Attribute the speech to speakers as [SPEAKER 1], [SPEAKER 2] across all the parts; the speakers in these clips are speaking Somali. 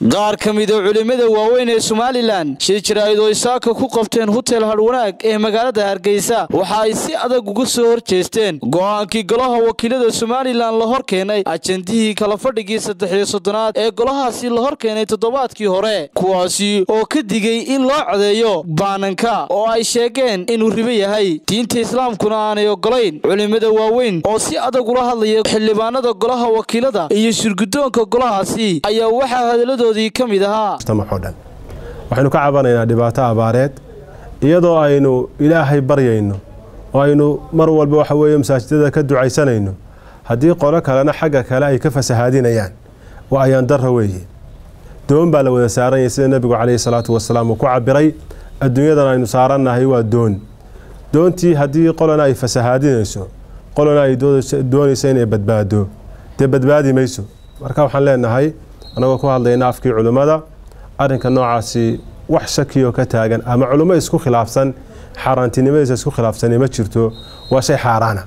[SPEAKER 1] qaar ka mida culimmada waaweyn ee somalilan shir jaraa'id oo isaaka ku qabteen hutel hadhwanaag ee magaalada hargeysa waxa ay si adag uga soo hor jeesteen go'aankii golaha wakiilada somalilan la hor keenay ajendihii kala fadhigii saddex iyo soddonaad ee golahaasi la hor keenay toddobaadkii hore kuwaasi oo ka digay in loo codeeyo baananka oo ay sheegeen inuu ribo yahay diinta islaamkuna aanay ogolayn culimmada waaweyn oo si adag ula hadlaya xildhibaanada golaha wakiilada iyo shirgudoonka golahaasi ayaa waxaa hadaladoodii ka mid ahaa
[SPEAKER 2] waxaynu ka cabanaynaa dhibaato abaareed iyadoo aynu ilaahay baryayno oo aynu mar walba waxa weeye masaajidada ka ducaysanayno haddii qolo kalena xagga kale ay ka fasahaadinayaan waa ayaan darra weeye doon baa la wada saaranyay sida nebigu caleyhi salaatu wasalaam uu ku cabiray adduunyadan aynu saarannahay waa doon doontii haddii qolona ay fasahaadinayso qolona ay doonayso inay badbaado dee badbaadi mayso marka waxaan leenahay annagoo ku hadlayna afkii culimmada arrinka noocaasi wax shakiyoo ka taagan ama culummo isku khilaafsan xaaraantinimadiisa isku khilaafsani ma jirto waa shay xaaraana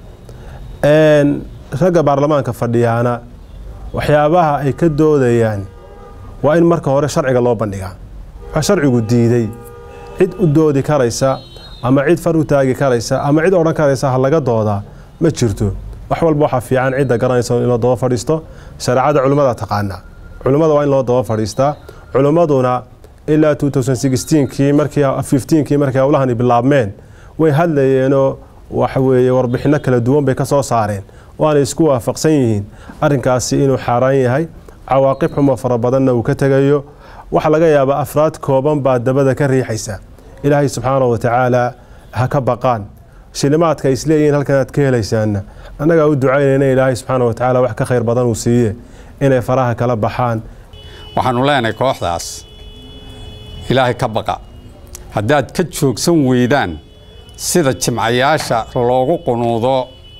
[SPEAKER 2] ragga baarlamaanka fadhiyaana waxyaabaha ay ka doodayaan waa in marka hore sharciga loo bandhigaa waxaa sharcigu diiday cid u doodi karaysa ama cid far u taagi karaysa ama cid odhan karaysa ha laga doodaa ma jirto wax walba waxaa fiican cidda garanaysa in loo daba fadhiisto shareecada culimmada taqaana culimmada waa in loo daba fadhiistaa culimmaduna ilaa kii markii markay howlahani bilaabmeen way hadlayeenoo waxaweeye warbixinno kala duwan bay ka soo saareen waanay isku waafaqsan yihiin arrinkaasi inuu xaaraan yahay cawaaqib xumo fara badanna uu ka tegayo waxaa laga yaabaa afraad kooban baa dabada ka riixaysa ilaahay subxaana wa tacaala ha ka baqaan shilimaadka ay isleeyihiin halkan aad ka helaysaanna annagaa u ducaynayna ilaahay subxaana wa tacaala wax ka khayr badan uu siiye inay faraha kala baxaan
[SPEAKER 3] waxaanu leenahay kooxdaas ilaahay ka baqa haddaad ka joogsan weydaan sida jimcayaasha loogu qunuudo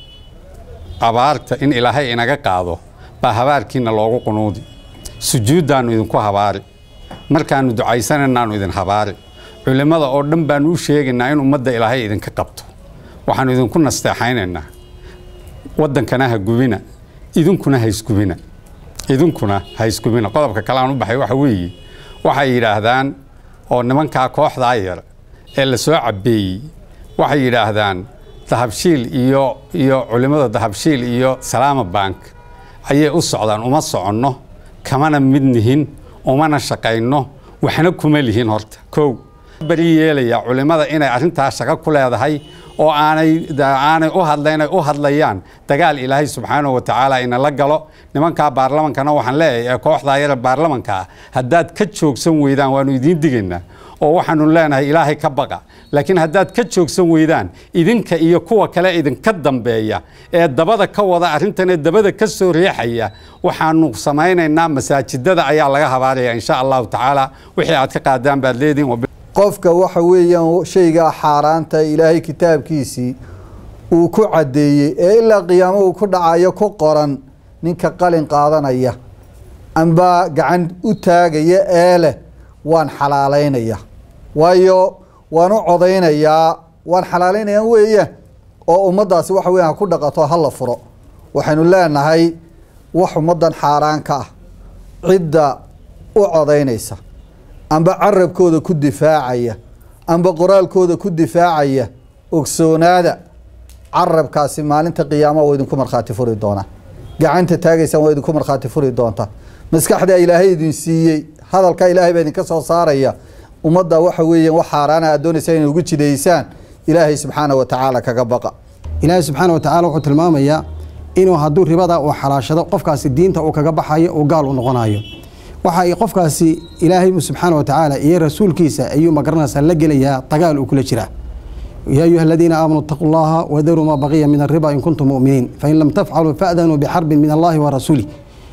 [SPEAKER 3] abaarta in ilaahay inaga qaado baa habaarkiinna loogu qunuudi sujuuddaannu idinku habaari markaannu ducaysanaynaannu idin habaari culimmada oo dhan baannu u sheegaynaa in ummadda ilaahay idinka qabto waxaannu idinku nasteexaynaynaa waddankana ha gubina idinkuna ha isgubina idinkuna ha isgubina qodobka kale aan u baxay waxa weeye waxay yidhaahdaan oo nimankaa kooxdaa yar ee la soo cabbeeyey waxay yidhaahdaan dahabshiil iyo iyo culimmada dahabshiil iyo salaama bank ayay u socdaan uma soconno kamana mid nihin umana shaqayno waxna kuma lihin horta kow bari yeelayaa culimmada inay arrintaa shaqo ku leedahay oo aanay aanay u hadlaynay u hadlayaan dagaal ilaahay subxaanahu wa tacaala inala galo nimankaa baarlamankana waxaan leeyahay ee kooxdaa yara baarlamanka ah haddaad ka joogsan weydaan waannu idiin digaynaa oo waxaanu leenahay ilaahay ka baqa laakiin haddaad ka joogsan weydaan idinka iyo kuwa kale idinka dambeeya ee dabada ka wada arrintan ee dabada ka soo riixaya waxaanu samaynaynaa masaajidada ayaa laga habaaraya insha allahu tacaala wixii aad ka qaadaan baad leedihin
[SPEAKER 4] qofka waxa weeyaan shaygaa xaaraanta ilaahay kitaabkiisii uu ku caddeeyey ee ilaa qiyaamo uu ku dhacayo ku qoran ninka qalin qaadanaya amba gacan u taagaya ee leh waan xalaalaynaya waayo waan u codaynayaa waan xalaalaynaya weeyaan oo ummaddaasi waxa weyan ha ku dhaqato hala furo waxaynu leenahay wax ummaddan xaaraan ka ah cidda u codaynaysa amba carabkooda ku difaacaya amba qoraalkooda ku difaacaya ogsoonaada carabkaasi maalinta qiyaama waa idinku markhaati furi doonaa gacanta taagaysaan waa idinku markhaati furi doontaa maskaxdaa ilaahay idin siiyey hadalkaa ilaahay baa idinka soo saaraya ummadda waxa weeyaan wax xaaraana aad doonaysaa inay ugu jidaysaan ilaahay subxaana wa tacaala kaga baqa
[SPEAKER 5] ilaahay subxaana wa tacala wuxuu tilmaamayaa inuu hadduu ribada uu xalaashado qofkaasi diinta uu kaga baxayo uu gaal u noqonayo waxa ay qofkaasi ilaahay subxaana wa tacaala iyo rasuulkiisa ayuu magaranaysaa la gelayaa dagaal uu kula jiraa yaa ayuha aladiina aamanuu itaquu llaha wadaruu maa baqiya min ariba in kuntum mu'miniin fain lam tafcaluu fa'danuu bixarbin min allahi wa rasuulih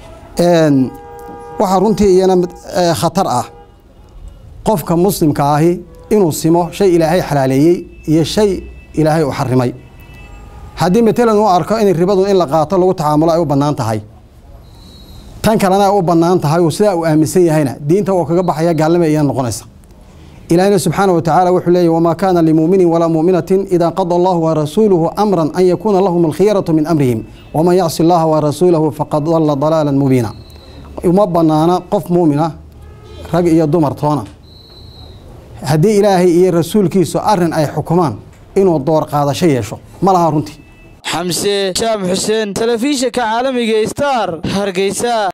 [SPEAKER 5] waxaa runtii iyana khatar ah qofka muslimka ahi inuu simo shay ilaahay xalaaleeyey iyo shay ilaahay u xarimay haddii matalan uu arko in ribadu in la qaato lagu tacaamulo ay u bannaan tahay tan kalena ay u bannaan tahay oo sidaa uu aaminsan yahayna diinta oo kaga baxaya gaalnima iyaa noqonaysa ilaahina subxaana wa tacaala wuxuu leeyahy wamaa kaana limuuminin walaa muuminatin idaa qada allahu warasuuluhu amran an yakuuna lahum alkhiyaratu min amrihim waman yacsi allaha warasuulahu faqad dalla dalaalan mubiina uma banaana qof muumina rag iyo dumar toona haddii ilaahay iyo rasuulkiisu arrin ay xukumaan inuu door qaadasho yeesho ma laha runtii
[SPEAKER 1] xamse jaam xuseen telefishinka caalamiga star hargeysa